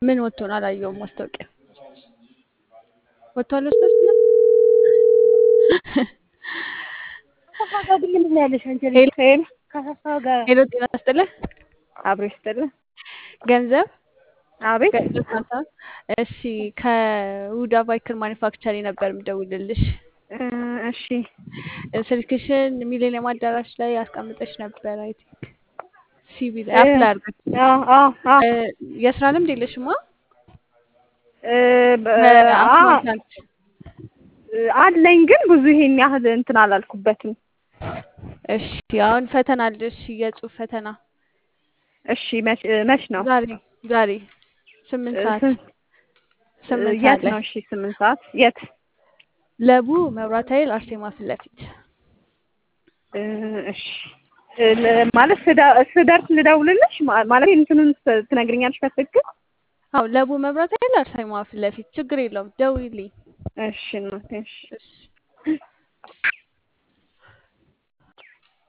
ምን ወጥቶ ነው? አላየሁም። ማስታወቂያ ወጥቷል። እርሶስ ነው? ሄሎ ጤና ይስጥልህ። አብሮ ይስጥልህ። ገንዘብ አቤት። ገንዘብ ካሳ። እሺ ከውዳ ቫይክል ማኒፋክቸሪ ነበር የምደውልልሽ። እ እሺ ስልክሽን ሚሌኒየም አዳራሽ ላይ አስቀምጠሽ ነበር። አይ ቲንክ ሲቪ ላይ እ አፕላይ አድርገሽ አዎ አዎ አዎ እ የስራ ልምድ የለሽማ? እ በ- አ- በአካውንታንት አለኝ ግን ብዙ ይሄን ያህል እንትን አላልኩበትም። እሺ አሁን ፈተና አለሽ፣ የጽሁፍ ፈተና እሺ መች መች ነው? ዛሬ ዛሬ ስምንት እ ሰዓት ስንት ስምንት የት ሰዓት ላይ ነው? እሺ ስምንት ሰዓት የት? ለቡ መብራት ኃይል አርሴማ ፊት ለፊት እ እሺ እ ለ- ማለት ስደ- ስደርስ ልደውልልሽ ማ- ማለት እንትኑን ስ- ትነግሪኛለሽ በትክክል? አዎ ለቡ መብራት ኃይል አርሴማ ፊት ለፊት ችግር የለውም ደውይልኝ እሺ እናቴ እሺ እሺ